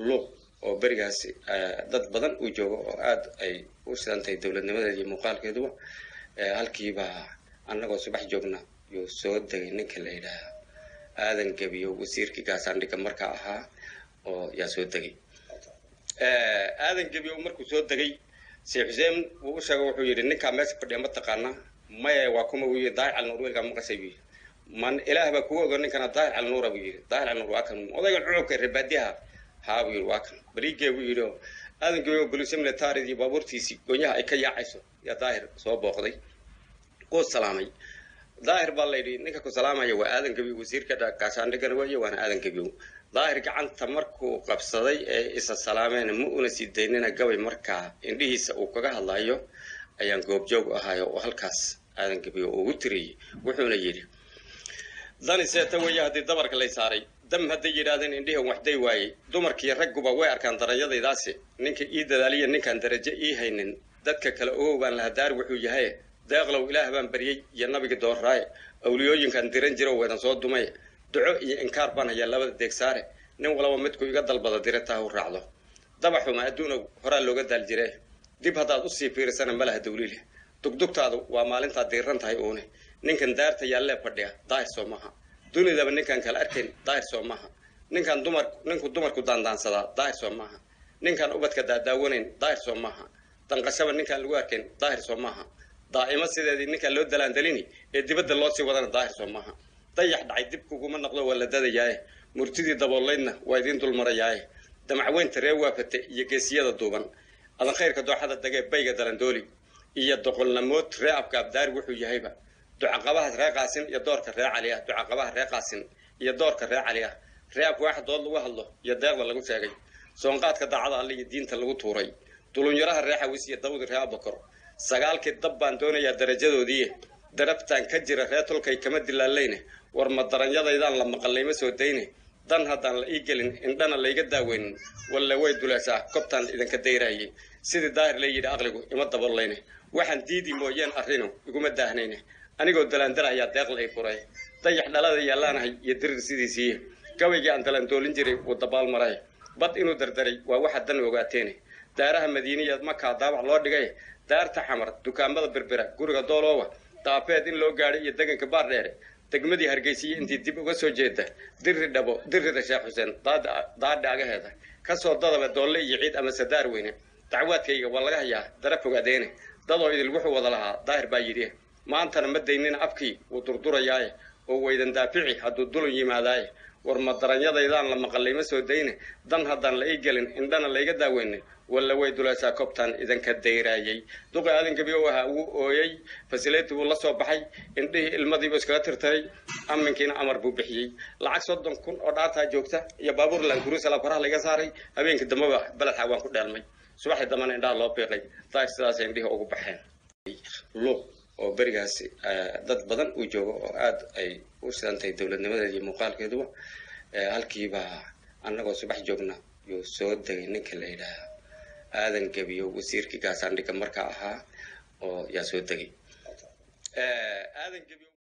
luuq oo berigaasi dad badan uu joogo oo aad ay u sidan tahay dowladnimadeeda iyo muuqaalkeeduba halkiibaa annagoo subax joogna yuu soo degay ninka la yidhaaha aadan gebiyo wasiirkii gaasaandhigga markaa ahaa oo yaa soo degay aadan gebiyo markuu soo degay sheekh xuseen wuu u sheegay wuxuu yidhi ninkaa meesha fadhiya ma taqaanaa maya waa kuma wuu yidhi daahir calnuur weelkaa maqasay buu yidhi man ilaah baa kugu ogo ninkana daahir calnuura buu yidhi daahir calnuur waa kan odayga cucubka reebaadiyaha haa buu yidhi waa kan bariigee buu yidhi oo aadan gebiyo bolisya militaarid iyo baabuurtiisii goonyaha ay ka yaacayso yaa daahir soo booqday kuu salaamay daahir baa layidhi ninka ku salaamaya waa aadan gebiyo wasiirka gaashaandhigana weeye waana aadan gebiyo daahir gacanta markuu qabsaday ee isa salaameen ma una sii daynina gabay markaa indhihiisa uu kaga hadlayo ayaan goobjoog ahayo oo halkaas aadan gebiyo ugu tiriyey wuxuuna yidhi dani seeta weeye haddii dabarka lay saaray dam hadday yidhaahdeen indhihan waxday waayey dumarkiiyo ragguba way arkaan daranyadaydaasi ninka ii dadaaliya ninkaan darajo ii haynin dadka kale ogow baan lahaa daar wuxuu yahay deeqlow ilaah baan baryey iyo nabiga doorraaye awliyooyinkan diran jiro weedan soo dumay duco iyo inkaar baan hayaa labada deegsaare nin walaba midku iga dalbada dirataha u raacdo dabaxuma adduunow horaa looga daal jire dib haddaad usii fiirisana malaha dawliile dugdugtaadu waa maalintaad diiran tahay uune ninkan daarta yaallee fadhiya daahir soo maaha dunidaba ninkaan kala arkayn daahir soo maaha ninkaan dumar ninku dumarku daandaansadaa daahir soo maaha ninkaan ubadka daadaawanayn daahir soo maaha danqashaba ninkaan lagu arkayn daahir soo maaha daa'imo sideedii ninkaan loo dalaandalini ee dibadda loo sii wadana daahir soo maaha dayax dhacay dib kuguma naqdo waa la dadayaaye murtidii daboolaydna waa idiin dulmarayaaye damacweynta ree waafate iyo geesiyada duuban adan khayrka dooxada dagee bayga dalandooli iyo doqolnamood ree abka abdaari wuxuu yahayba ducaqabahaas ree qaasin iyo doorka ree cali ah ducaqabaha ree qaasin iyo doorka ree cali ah ree ab waaxa dood lagu hadlo iyo deeqda lagu sheegay soonqaadka daacada alle iyo diinta lagu tuuray dulunyaraha ree xawis iyo dawdi ree abakor sagaalkii dab baan doonayaa darajadoodii darabtaan ka jira ree tolkay kama dilaalayne war ma daranyadaydaan la maqallayma soo dayne dan haddaan la ii gelin indhana layga daaweynin walle way duleesaa kobtaan idinka dayraayay sidii daahir la yidhi aqligu ima daboollayne waxaan diidi mooyeen arrino iguma daahnayne anigoo dalaandalahayaa deeqla ay furay dayax dhalada yallaanahay iyo dirir sidiisiiye gabaygii aan dalandoolin jiray wuu dabaal maray bad inuu dardaray waa waxaad dan ogaateene daaraha madiiniya makaa daabac loo dhigay daarta xamar dukaamada berbera guriga doolooba daafeed in loo gaadhay iyo deganka baardheere degmadii hargeysiya intii dib uga soo jeeda diri dhabo dirida sheekh xuseen daadha agaheeda kasoo dadaba doolle iyo ciid ama sadaar weyne dacwaadkayga waa laga hayaa dara fogaadeene dadoo idil wuxuu wada lahaa daahir baa yidhi maantana ma daynina afkii wuu durdurayaaye oo waydan daafici hadduu dulun yimaadaaye war ma daranyadaydaan la maqalay ma soo dayne dan haddaan la ii gelin indhana layga daaweyne walla way dulaysaa kobtaan idinka dayraayay duqi aadan gebiyo ahaa wuu ooyey fasileeti wuu la soo baxay indhihii ilmadiibu iskaga tirtiray aminkiina amar buu bixiyey lacag soddon kun oo dhaataa joogta iyo baabuur laankuruusala koraha layga saaray habeenkii dambeba beledxa waan ku dheelmay subaxii dambana indhaha loo biiqay daahir sidaasay indhihii ugu baxeen luuq oo berigaasi dad badan uu joogo oo aad ay u sidan tahay dowladnimadeeda iyo muuqaalkeeduba halkiibaa annagoo subax joogna yuu soo degay ninka la yidhaaha aadan gebiyo wasiirkii gaasaandhigga markaa ahaa oo yaa soo degay